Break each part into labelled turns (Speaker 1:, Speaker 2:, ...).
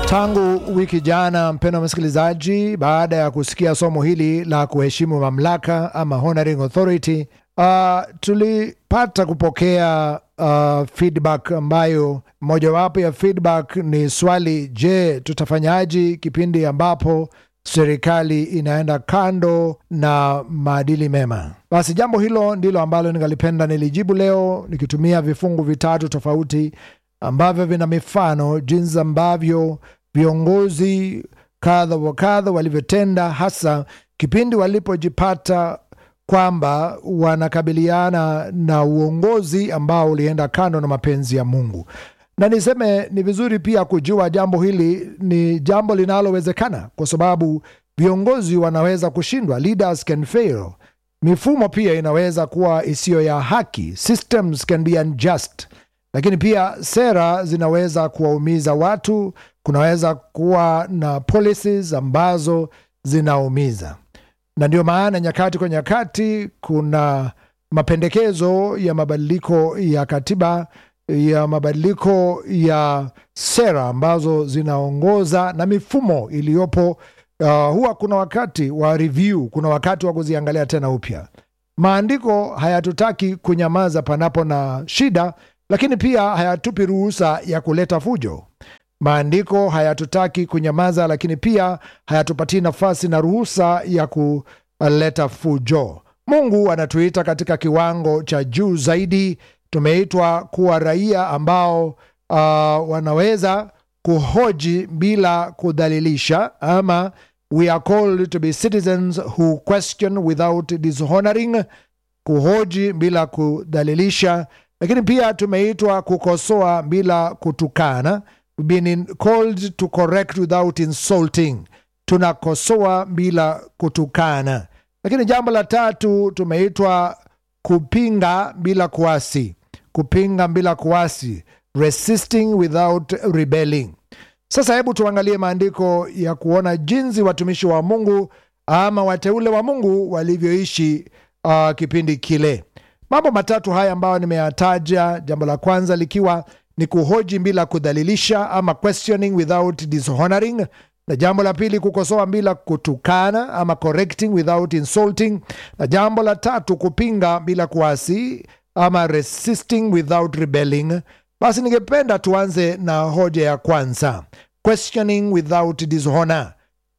Speaker 1: Tangu wiki jana, mpendwa msikilizaji, baada ya kusikia somo hili la kuheshimu mamlaka ama honoring authority, uh, tulipata kupokea uh, feedback ambayo mojawapo ya feedback ni swali, je, tutafanyaje kipindi ambapo serikali inaenda kando na maadili mema? Basi jambo hilo ndilo ambalo ningalipenda nilijibu leo nikitumia vifungu vitatu tofauti ambavyo vina mifano jinsi ambavyo viongozi kadha wa kadha walivyotenda, hasa kipindi walipojipata kwamba wanakabiliana na uongozi ambao ulienda kando na mapenzi ya Mungu. Na niseme ni vizuri pia kujua jambo hili ni jambo linalowezekana, kwa sababu viongozi wanaweza kushindwa, leaders can fail. Mifumo pia inaweza kuwa isiyo ya haki, systems can be unjust lakini pia sera zinaweza kuwaumiza watu. Kunaweza kuwa na policies ambazo zinaumiza, na ndio maana nyakati kwa nyakati kuna mapendekezo ya mabadiliko ya katiba, ya mabadiliko ya sera ambazo zinaongoza na mifumo iliyopo. Uh, huwa kuna wakati wa review, kuna wakati wa kuziangalia tena upya. Maandiko hayatutaki kunyamaza panapo na shida lakini pia hayatupi ruhusa ya kuleta fujo. Maandiko hayatutaki kunyamaza, lakini pia hayatupatii nafasi na ruhusa ya kuleta fujo. Mungu anatuita katika kiwango cha juu zaidi. Tumeitwa kuwa raia ambao uh, wanaweza kuhoji bila kudhalilisha, ama we are called to be citizens who question without dishonoring, kuhoji bila kudhalilisha lakini pia tumeitwa kukosoa bila kutukana, been called to correct without insulting, tunakosoa bila kutukana. Lakini jambo la tatu tumeitwa kupinga bila kuasi, kupinga bila kuasi, resisting without rebelling. Sasa hebu tuangalie maandiko ya kuona jinsi watumishi wa Mungu ama wateule wa Mungu walivyoishi uh, kipindi kile. Mambo matatu haya ambayo nimeyataja, jambo la kwanza likiwa ni kuhoji bila kudhalilisha ama questioning without dishonoring, na jambo la pili kukosoa bila kutukana ama correcting without insulting, na jambo la tatu kupinga bila kuasi ama resisting without rebelling. Basi ningependa tuanze na hoja ya kwanza, questioning without dishonor.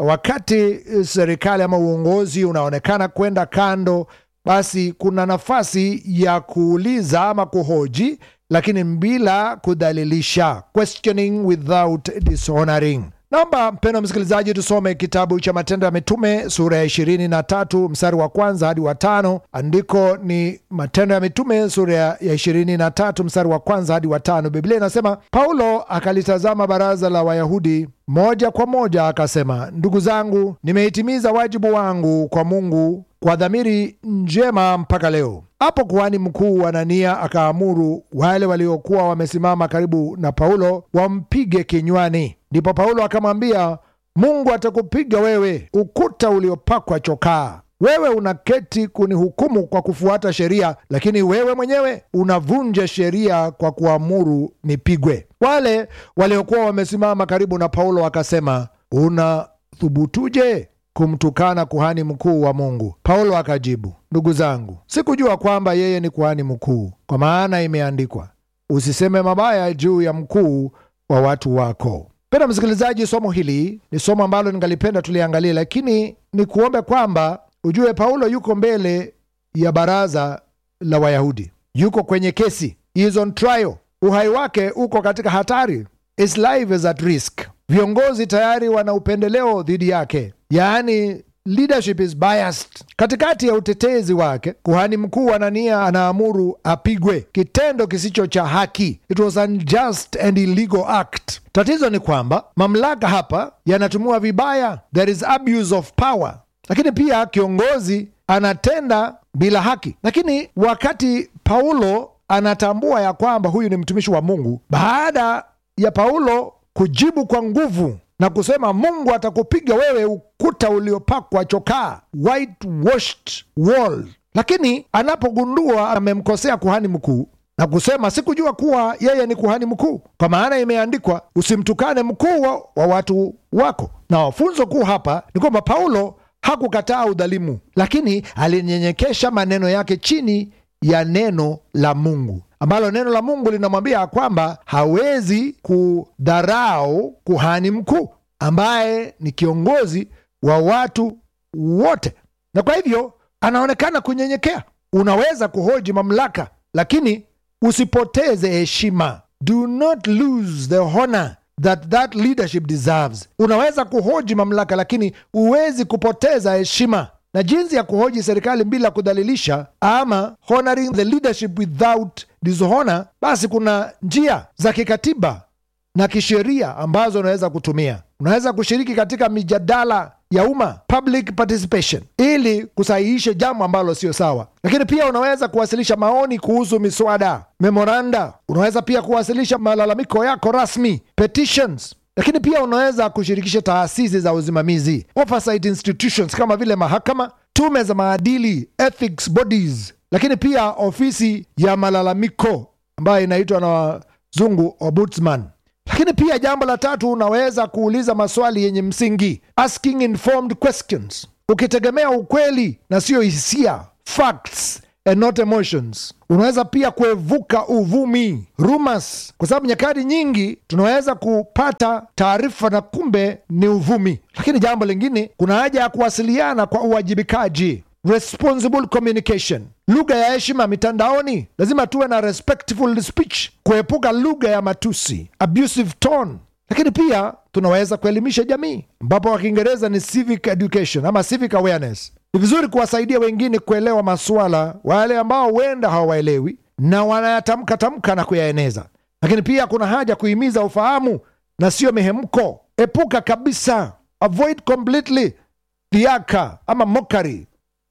Speaker 1: Wakati serikali ama uongozi unaonekana kwenda kando basi kuna nafasi ya kuuliza ama kuhoji, lakini bila kudhalilisha, questioning without dishonoring. Naomba mpendwa msikilizaji, tusome kitabu cha Matendo ya Mitume sura ya ishirini na tatu mstari wa kwanza hadi wa tano. Andiko ni Matendo ya Mitume sura ya ishirini na tatu mstari wa kwanza hadi wa tano. Biblia inasema, Paulo akalitazama baraza la Wayahudi moja kwa moja, akasema, ndugu zangu, nimeitimiza wajibu wangu kwa Mungu kwa dhamiri njema mpaka leo. Hapo kuhani mkuu Anania akaamuru wale waliokuwa wamesimama karibu na Paulo wampige kinywani. Ndipo Paulo akamwambia, Mungu atakupiga wewe, ukuta uliopakwa chokaa. Wewe unaketi kunihukumu kwa kufuata sheria, lakini wewe mwenyewe unavunja sheria kwa kuamuru nipigwe. Wale waliokuwa wamesimama karibu na Paulo wakasema, unathubutuje kumtukana kuhani mkuu wa Mungu? Paulo akajibu, ndugu zangu, sikujua kwamba yeye ni kuhani mkuu, kwa maana imeandikwa, usiseme mabaya juu ya mkuu wa watu wako. Penda msikilizaji, somo hili ni somo ambalo ningalipenda tuliangalia, lakini ni kuombe kwamba ujue Paulo yuko mbele ya baraza la Wayahudi, yuko kwenye kesi, he is on trial. Uhai wake uko katika hatari, his life is at risk. Viongozi tayari wana upendeleo dhidi yake, yaani leadership is biased. Katikati ya utetezi wake, kuhani mkuu Anania anaamuru apigwe, kitendo kisicho cha haki. It was unjust and illegal act. Tatizo ni kwamba mamlaka hapa yanatumiwa vibaya, there is abuse of power, lakini pia kiongozi anatenda bila haki. Lakini wakati Paulo anatambua ya kwamba huyu ni mtumishi wa Mungu, baada ya Paulo kujibu kwa nguvu na kusema Mungu atakupiga wewe ukuta uliopakwa chokaa, whitewashed wall. Lakini anapogundua amemkosea kuhani mkuu, na kusema sikujua kuwa yeye ni kuhani mkuu, kwa maana imeandikwa, usimtukane mkuu wa, wa watu wako. Na funzo kuu hapa ni kwamba Paulo hakukataa udhalimu, lakini alinyenyekesha maneno yake chini ya neno la Mungu ambalo neno la Mungu linamwambia kwamba hawezi kudharau kuhani mkuu ambaye ni kiongozi wa watu wote, na kwa hivyo anaonekana kunyenyekea. Unaweza kuhoji mamlaka, lakini usipoteze heshima. Do not lose the honor that that leadership deserves. Unaweza kuhoji mamlaka, lakini huwezi kupoteza heshima na jinsi ya kuhoji serikali bila kudhalilisha ama honoring the leadership without dishonor, basi kuna njia za kikatiba na kisheria ambazo unaweza kutumia. Unaweza kushiriki katika mijadala ya umma, public participation, ili kusahihisha jambo ambalo sio sawa. Lakini pia unaweza kuwasilisha maoni kuhusu miswada, memoranda. Unaweza pia kuwasilisha malalamiko yako rasmi, petitions lakini pia unaweza kushirikisha taasisi za usimamizi oversight institutions kama vile mahakama, tume za maadili, ethics bodies, lakini pia ofisi ya malalamiko ambayo inaitwa na wazungu ombudsman. Lakini pia jambo la tatu, unaweza kuuliza maswali yenye msingi, asking informed questions, ukitegemea ukweli na siyo hisia, facts and not emotions. Unaweza pia kuevuka uvumi rumors, kwa sababu nyakati nyingi tunaweza kupata taarifa na kumbe ni uvumi. Lakini jambo lingine, kuna haja ya kuwasiliana kwa uwajibikaji, responsible communication, lugha ya heshima mitandaoni. Lazima tuwe na respectful speech, kuepuka lugha ya matusi, abusive tone. Lakini pia tunaweza kuelimisha jamii, ambapo kwa Kiingereza ni civic education ama civic awareness. Ni vizuri kuwasaidia wengine kuelewa masuala, wale ambao huenda hawaelewi na wanayatamka tamka na kuyaeneza. Lakini pia kuna haja kuhimiza ufahamu na sio mihemko. Epuka kabisa, avoid completely dhiaka ama mokari,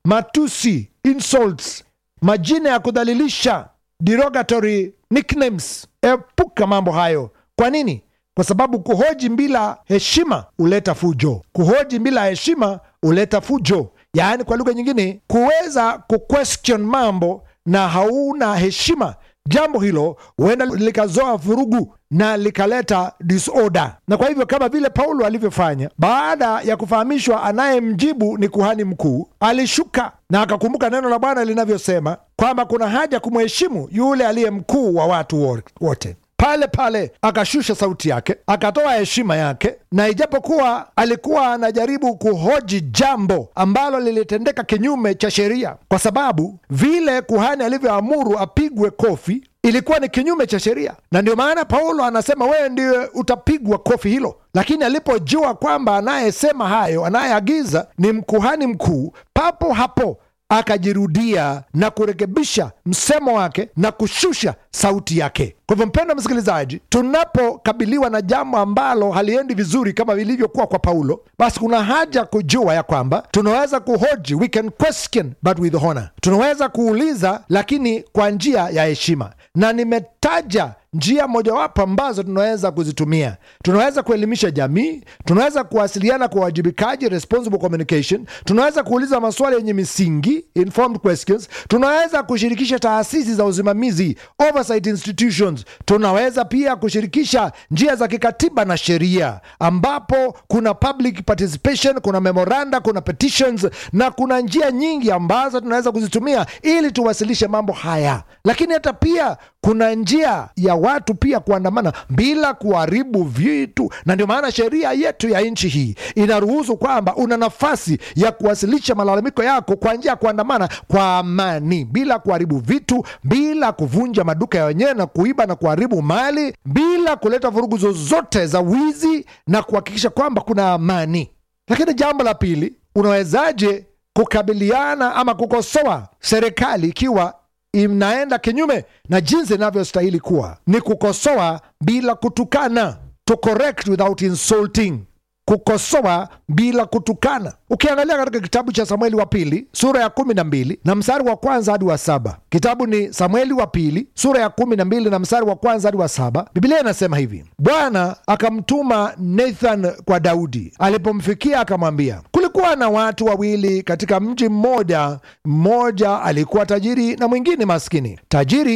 Speaker 1: matusi, insults, majina ya kudhalilisha, derogatory nicknames. Epuka mambo hayo. Kwa nini? Kwa sababu kuhoji bila heshima huleta fujo. Kuhoji bila heshima huleta fujo. Yaani, kwa lugha nyingine, kuweza kuquestion mambo na hauna heshima, jambo hilo huenda likazoa vurugu na likaleta disorder. Na kwa hivyo, kama vile Paulo alivyofanya, baada ya kufahamishwa anayemjibu ni kuhani mkuu, alishuka na akakumbuka neno la Bwana linavyosema kwamba kuna haja kumheshimu yule aliye mkuu wa watu wote pale pale akashusha sauti yake, akatoa heshima yake, na ijapokuwa alikuwa anajaribu kuhoji jambo ambalo lilitendeka kinyume cha sheria, kwa sababu vile kuhani alivyoamuru apigwe kofi ilikuwa ni kinyume cha sheria, na ndio maana Paulo anasema wewe ndiwe utapigwa kofi hilo. Lakini alipojua kwamba anayesema hayo, anayeagiza ni mkuhani mkuu, papo hapo akajirudia na kurekebisha msemo wake na kushusha sauti yake. Kwa hivyo, mpendwa msikilizaji, tunapokabiliwa na jambo ambalo haliendi vizuri kama vilivyokuwa kwa Paulo, basi kuna haja kujua ya kwamba tunaweza kuhoji, we can question but with honor. Tunaweza kuuliza lakini kwa njia ya heshima, na nimetaja njia mojawapo ambazo tunaweza kuzitumia. Tunaweza kuelimisha jamii, tunaweza kuwasiliana kwa uwajibikaji, responsible communication, tunaweza kuuliza maswali yenye misingi, informed questions, tunaweza kushirikisha taasisi za usimamizi, oversight institutions, tunaweza pia kushirikisha njia za kikatiba na sheria, ambapo kuna public participation, kuna memoranda, kuna petitions na kuna njia nyingi ambazo tunaweza kuzitumia ili tuwasilishe mambo haya, lakini hata pia kuna njia ya watu pia kuandamana bila kuharibu vitu, na ndio maana sheria yetu ya nchi hii inaruhusu kwamba una nafasi ya kuwasilisha malalamiko yako kwa njia ya kuandamana kwa amani, bila kuharibu vitu, bila kuvunja maduka ya wenyewe na kuiba na kuharibu mali, bila kuleta vurugu zozote za wizi na kuhakikisha kwamba kuna amani. Lakini jambo la pili, unawezaje kukabiliana ama kukosoa serikali ikiwa inaenda kinyume na jinsi inavyostahili kuwa? Ni kukosoa bila kutukana, to correct without insulting, kukosoa bila kutukana. Ukiangalia katika kitabu cha Samueli wa pili sura ya kumi na mbili na mstari wa kwanza hadi wa saba kitabu ni Samueli wa pili sura ya kumi na mbili na mstari wa kwanza hadi wa saba Biblia inasema hivi: Bwana akamtuma Nathan kwa Daudi. Alipomfikia akamwambia, kulikuwa na watu wawili katika mji mmoja, mmoja alikuwa tajiri na mwingine maskini. Tajiri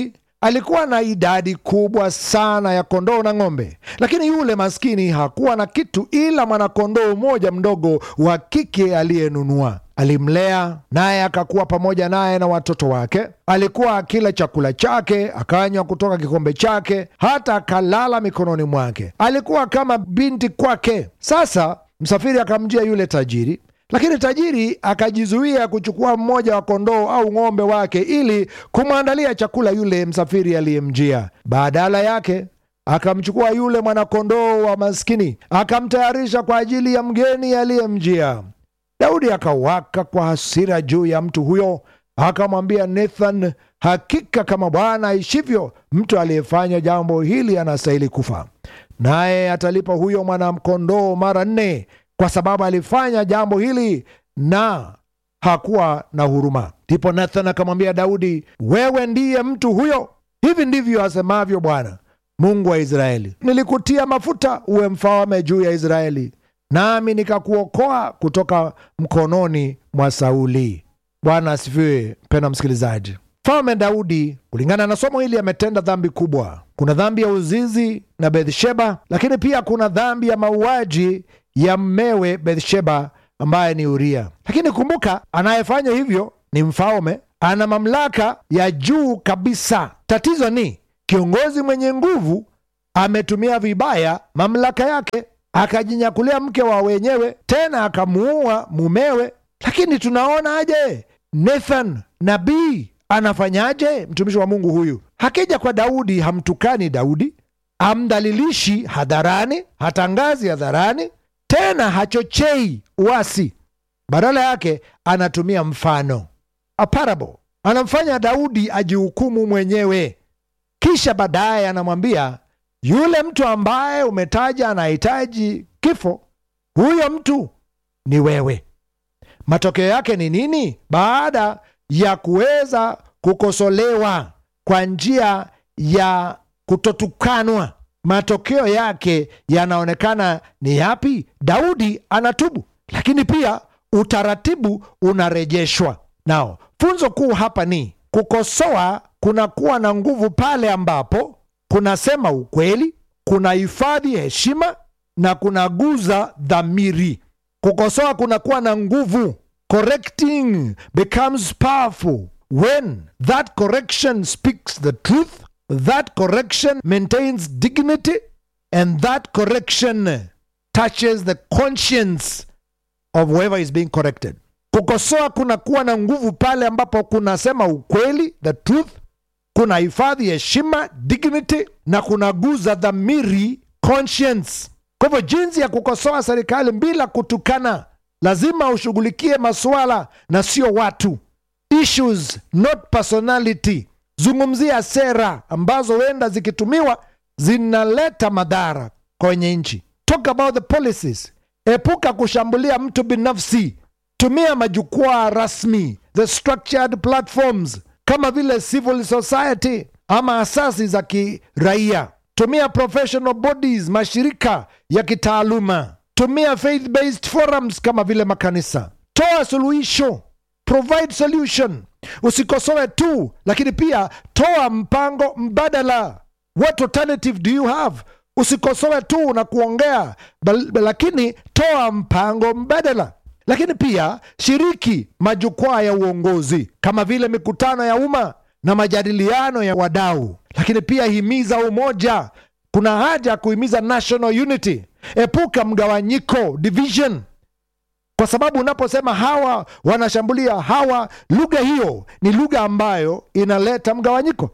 Speaker 1: alikuwa na idadi kubwa sana ya kondoo na ng'ombe, lakini yule maskini hakuwa na kitu ila mwanakondoo mmoja mdogo wa kike aliyenunua. Alimlea naye akakuwa pamoja naye na watoto wake. Alikuwa akila chakula chake, akanywa kutoka kikombe chake, hata akalala mikononi mwake. Alikuwa kama binti kwake. Sasa msafiri akamjia yule tajiri lakini tajiri akajizuia kuchukua mmoja wa kondoo au ng'ombe wake ili kumwandalia chakula yule msafiri aliyemjia. Badala yake akamchukua yule mwanakondoo wa maskini akamtayarisha kwa ajili ya mgeni aliyemjia. Daudi akawaka kwa hasira juu ya mtu huyo, akamwambia Nathan, hakika kama Bwana aishivyo, mtu aliyefanya jambo hili anastahili kufa, naye atalipa huyo mwanakondoo mara nne kwa sababu alifanya jambo hili na hakuwa na huruma. Ndipo Nathan akamwambia Daudi, wewe ndiye mtu huyo. Hivi ndivyo asemavyo Bwana Mungu wa Israeli, nilikutia mafuta uwe mfalme juu ya Israeli, nami nikakuokoa kutoka mkononi mwa Sauli. Bwana asifiwe. Mpendwa msikilizaji, Mfalme Daudi kulingana na somo hili ametenda dhambi kubwa. Kuna dhambi ya uzinzi na Bethsheba, lakini pia kuna dhambi ya mauaji ya mmewe Bethsheba ambaye ni Uria. Lakini kumbuka, anayefanya hivyo ni mfalme, ana mamlaka ya juu kabisa. Tatizo ni kiongozi mwenye nguvu ametumia vibaya mamlaka yake, akajinyakulia mke wa wenyewe, tena akamuua mumewe. Lakini tunaona aje Nathan nabii anafanyaje? Mtumishi wa Mungu huyu hakija kwa Daudi, hamtukani Daudi, hamdhalilishi hadharani, hatangazi hadharani tena hachochei uasi. Badala yake anatumia mfano, a parable, anamfanya Daudi ajihukumu mwenyewe, kisha baadaye anamwambia yule mtu ambaye umetaja anahitaji kifo, huyo mtu ni wewe. Matokeo yake ni nini? Baada ya kuweza kukosolewa kwa njia ya kutotukanwa matokeo yake yanaonekana ni yapi? Daudi anatubu, lakini pia utaratibu unarejeshwa. Nao funzo kuu hapa ni kukosoa kunakuwa na nguvu pale ambapo kunasema ukweli, kuna hifadhi heshima na kunaguza dhamiri. Kukosoa kunakuwa na nguvu. Correcting becomes powerful when that correction speaks the truth that correction maintains dignity and that correction touches the conscience of whoever is being corrected. Kukosoa kunakuwa na nguvu pale ambapo kunasema ukweli, the truth, kuna hifadhi heshima, dignity, na kunaguza dhamiri, conscience. Kwa hivyo jinsi ya kukosoa serikali bila kutukana, lazima ushughulikie masuala na sio watu, issues not personality. Zungumzia sera ambazo huenda zikitumiwa zinaleta madhara kwenye nchi. Talk about the policies. Epuka kushambulia mtu binafsi. Tumia majukwaa rasmi, the structured platforms kama vile civil society ama asasi za kiraia. Tumia professional bodies, mashirika ya kitaaluma. Tumia faith based forums kama vile makanisa. Toa suluhisho, provide solution. Usikosoe tu, lakini pia toa mpango mbadala. What alternative do you have? Usikosoe tu na kuongea, bal- lakini toa mpango mbadala. Lakini pia shiriki majukwaa ya uongozi kama vile mikutano ya umma na majadiliano ya wadau, lakini pia himiza umoja. Kuna haja ya kuhimiza national unity. Epuka mgawanyiko, division kwa sababu unaposema hawa wanashambulia hawa, lugha hiyo ni lugha ambayo inaleta mgawanyiko.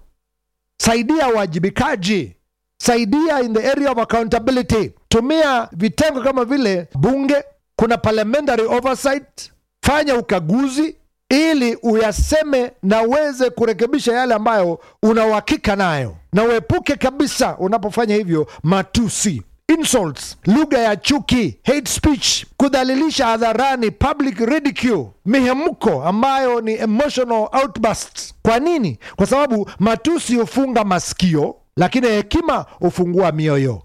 Speaker 1: Saidia uwajibikaji, saidia in the area of accountability. Tumia vitengo kama vile bunge, kuna parliamentary oversight. Fanya ukaguzi ili uyaseme na uweze kurekebisha yale ambayo una uhakika nayo, na uepuke kabisa unapofanya hivyo matusi insults, lugha ya chuki, hate speech, kudhalilisha hadharani, public ridicule, mihemko ambayo ni emotional outbursts. Kwa nini? Kwa sababu matusi hufunga masikio, lakini hekima hufungua mioyo.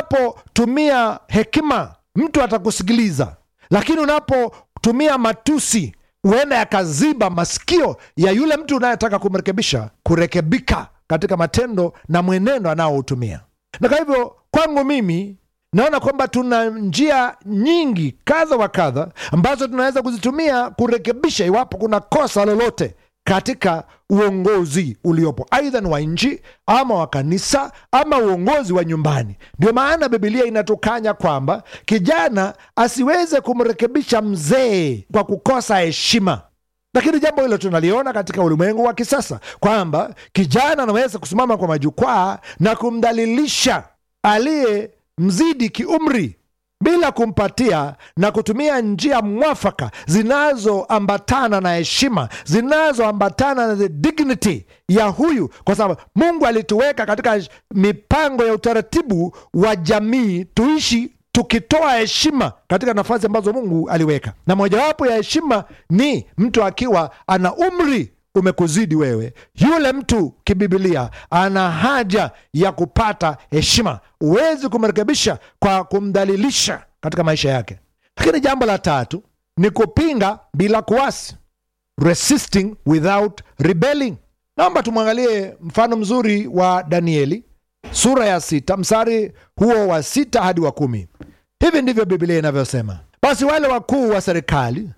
Speaker 1: Unapotumia hekima, mtu atakusikiliza, lakini unapotumia matusi huenda yakaziba masikio ya yule mtu unayetaka kumrekebisha kurekebika katika matendo na mwenendo anaoutumia. Na kwa hivyo kwangu mimi naona kwamba tuna njia nyingi kadha wa kadha ambazo tunaweza kuzitumia kurekebisha iwapo kuna kosa lolote katika uongozi uliopo, aidha ni wa nchi ama wa kanisa ama uongozi wa nyumbani. Ndio maana Bibilia inatukanya kwamba kijana asiweze kumrekebisha mzee kwa kukosa heshima. Lakini jambo hilo tunaliona katika ulimwengu wa kisasa kwamba kijana anaweza kusimama kwa majukwaa na kumdhalilisha aliye mzidi kiumri bila kumpatia na kutumia njia mwafaka zinazoambatana na heshima, zinazoambatana na the dignity ya huyu, kwa sababu Mungu alituweka katika mipango ya utaratibu wa jamii tuishi tukitoa heshima katika nafasi ambazo Mungu aliweka, na mojawapo ya heshima ni mtu akiwa ana umri umekuzidi wewe, yule mtu kibibilia ana haja ya kupata heshima. Huwezi kumrekebisha kwa kumdhalilisha katika maisha yake. Lakini jambo la tatu ni kupinga bila kuasi, resisting without rebelling. Naomba tumwangalie mfano mzuri wa Danieli sura ya sita mstari huo wa sita hadi wa kumi. Hivi ndivyo Biblia inavyosema: basi wale wakuu wa serikali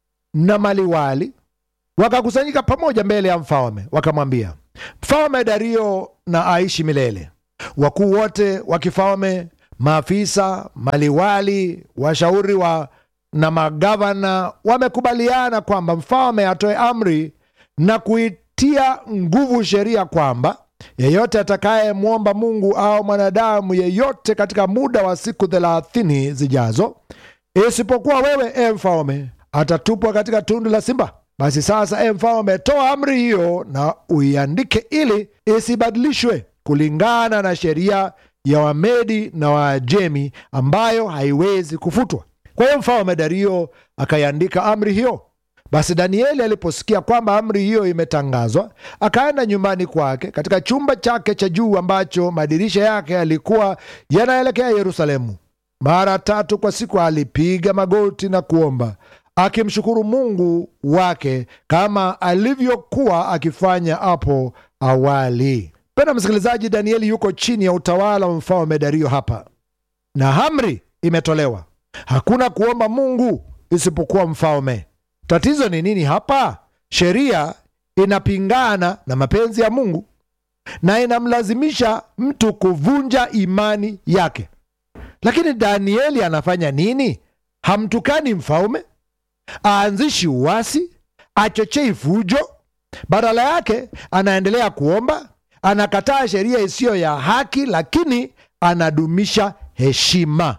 Speaker 1: na maliwali wakakusanyika pamoja mbele ya mfalme, wakamwambia, Mfalme Dario na aishi milele. Wakuu wote wa kifalme, maafisa, maliwali, washauri wa na magavana wamekubaliana kwamba mfalme atoe amri na kuitia nguvu sheria kwamba yeyote atakayemwomba Mungu au mwanadamu yeyote katika muda wa siku thelathini zijazo, isipokuwa wewe, e mfalme, atatupwa katika tundu la simba. Basi sasa, e mfalme, toa amri hiyo na uiandike, ili isibadilishwe kulingana na sheria ya Wamedi na Waajemi, ambayo haiwezi kufutwa. Kwa hiyo mfalme Dario akaiandika amri hiyo. Basi Danieli aliposikia kwamba amri hiyo imetangazwa, akaenda nyumbani kwake katika chumba chake cha juu ambacho madirisha yake yalikuwa yanaelekea Yerusalemu. Mara tatu kwa siku alipiga magoti na kuomba, akimshukuru Mungu wake kama alivyokuwa akifanya hapo awali. Pena msikilizaji, Danieli yuko chini ya utawala wa mfalme Dario hapa, na amri imetolewa. Hakuna kuomba Mungu isipokuwa mfalme. Tatizo ni nini hapa? Sheria inapingana na mapenzi ya Mungu na inamlazimisha mtu kuvunja imani yake. Lakini Danieli anafanya nini? Hamtukani mfalme, aanzishi uasi, achochei fujo. Badala yake anaendelea kuomba, anakataa sheria isiyo ya haki, lakini anadumisha heshima.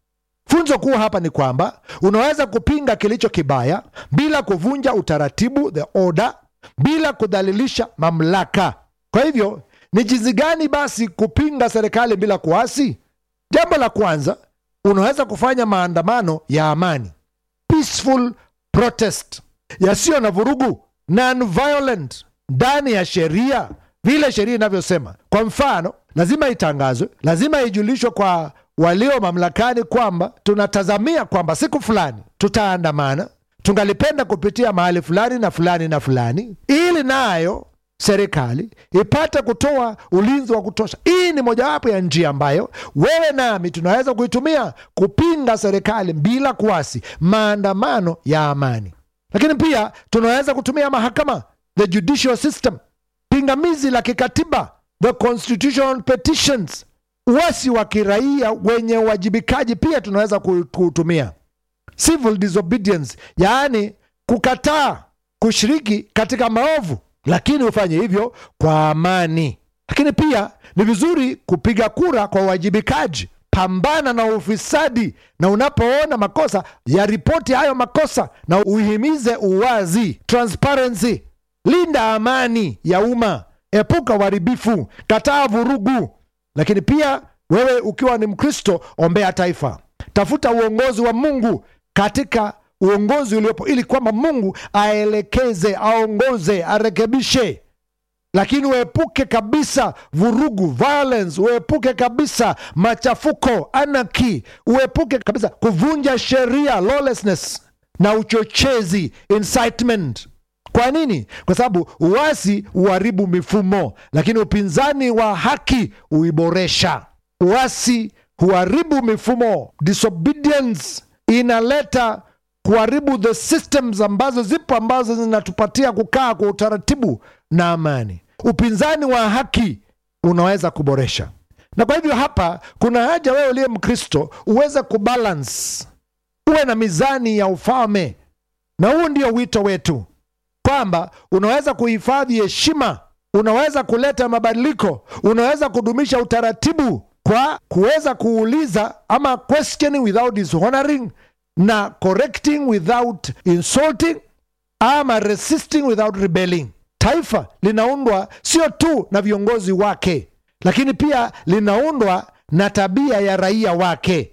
Speaker 1: Funzo kuu hapa ni kwamba unaweza kupinga kilicho kibaya bila kuvunja utaratibu, the order, bila kudhalilisha mamlaka. Kwa hivyo ni jinsi gani basi kupinga serikali bila kuasi? Jambo la kwanza, unaweza kufanya maandamano ya amani, peaceful protest, yasiyo na vurugu, non-violent, ndani ya sheria, vile sheria inavyosema. Kwa mfano, lazima itangazwe, lazima ijulishwe kwa walio mamlakani kwamba tunatazamia kwamba siku fulani tutaandamana, tungalipenda kupitia mahali fulani na fulani na fulani, ili nayo serikali ipate kutoa ulinzi wa kutosha. Hii ni mojawapo ya njia ambayo wewe nami tunaweza kuitumia kupinga serikali bila kuasi, maandamano ya amani. Lakini pia tunaweza kutumia mahakama, the judicial system, pingamizi la kikatiba, the constitutional petitions uasi wa kiraia wenye uwajibikaji pia tunaweza kuutumia, civil disobedience, yaani kukataa kushiriki katika maovu, lakini ufanye hivyo kwa amani. Lakini pia ni vizuri kupiga kura kwa uwajibikaji. Pambana na ufisadi, na unapoona makosa ya ripoti hayo makosa, na uhimize uwazi, transparency. Linda amani ya umma, epuka uharibifu, kataa vurugu lakini pia wewe ukiwa ni Mkristo, ombea taifa, tafuta uongozi wa Mungu katika uongozi uliopo, ili kwamba Mungu aelekeze, aongoze, arekebishe. Lakini uepuke kabisa vurugu, violence, uepuke kabisa machafuko, anarchy, uepuke kabisa kuvunja sheria, lawlessness, na uchochezi, incitement, Kwa nini? Kwa sababu uasi huharibu mifumo, lakini upinzani wa haki huiboresha. Uasi huharibu mifumo, disobedience inaleta kuharibu the systems ambazo zipo ambazo zinatupatia kukaa kwa utaratibu na amani. Upinzani wa haki unaweza kuboresha, na kwa hivyo hapa kuna haja wewe uliye Mkristo uweze kubalance, uwe na mizani ya ufalme, na huu ndio wito wetu kwamba unaweza kuhifadhi heshima, unaweza kuleta mabadiliko, unaweza kudumisha utaratibu kwa kuweza kuuliza ama questioning without dishonoring na correcting without insulting ama resisting without rebelling. Taifa linaundwa sio tu na viongozi wake, lakini pia linaundwa na tabia ya raia wake.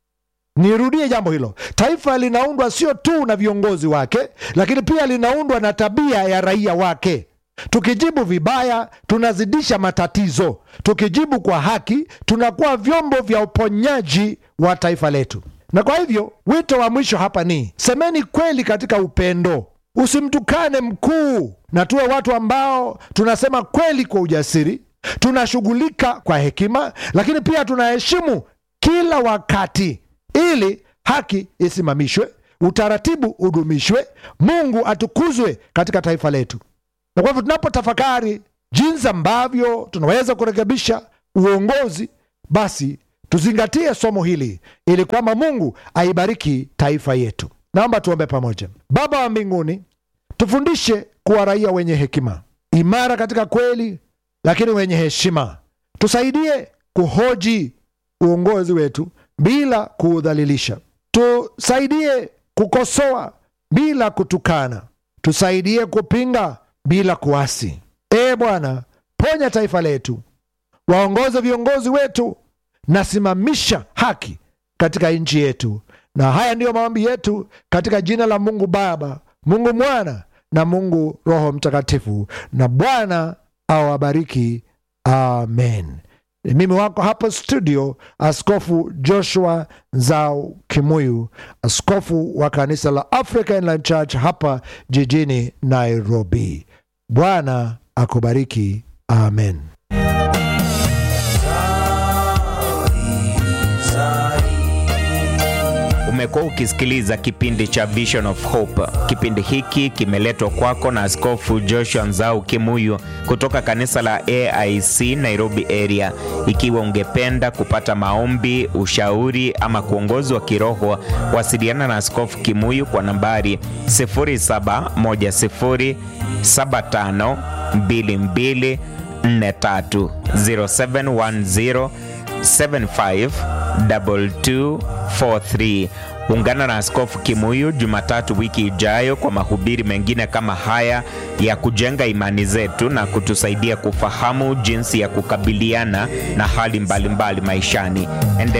Speaker 1: Nirudie jambo hilo. Taifa linaundwa sio tu na viongozi wake, lakini pia linaundwa na tabia ya raia wake. Tukijibu vibaya, tunazidisha matatizo. Tukijibu kwa haki, tunakuwa vyombo vya uponyaji wa taifa letu. Na kwa hivyo wito wa mwisho hapa ni semeni kweli katika upendo, usimtukane mkuu, na tuwe watu ambao tunasema kweli kwa ujasiri, tunashughulika kwa hekima, lakini pia tunaheshimu kila wakati ili haki isimamishwe, utaratibu udumishwe, Mungu atukuzwe katika taifa letu. Na kwa hivyo tunapotafakari jinsi ambavyo tunaweza kurekebisha uongozi, basi tuzingatie somo hili ili kwamba Mungu aibariki taifa yetu. Naomba tuombe pamoja. Baba wa mbinguni, tufundishe kuwa raia wenye hekima, imara katika kweli, lakini wenye heshima. Tusaidie kuhoji uongozi wetu bila kuudhalilisha. Tusaidie kukosoa bila kutukana. Tusaidie kupinga bila kuasi. Ee Bwana, ponya taifa letu, waongoze viongozi wetu na simamisha haki katika nchi yetu. Na haya ndiyo maombi yetu katika jina la Mungu Baba, Mungu Mwana na Mungu Roho Mtakatifu, na Bwana awabariki. Amen. Ni mimi wako hapa studio, Askofu Joshua Nzau Kimuyu, askofu wa kanisa la Africa Inland Church hapa jijini Nairobi. Bwana akubariki. Amen.
Speaker 2: Umekuwa ukisikiliza kipindi cha Vision of Hope. Kipindi hiki kimeletwa kwako na Askofu Joshua Nzau Kimuyu kutoka kanisa la AIC Nairobi area. Ikiwa ungependa kupata maombi, ushauri ama kuongozwa kiroho, wasiliana na Askofu Kimuyu kwa nambari 0710752243 0710 752243. Ungana na Askofu Kimuyu Jumatatu wiki ijayo kwa mahubiri mengine kama haya ya kujenga imani zetu na kutusaidia kufahamu jinsi ya kukabiliana na hali mbalimbali mbali maishani. Endele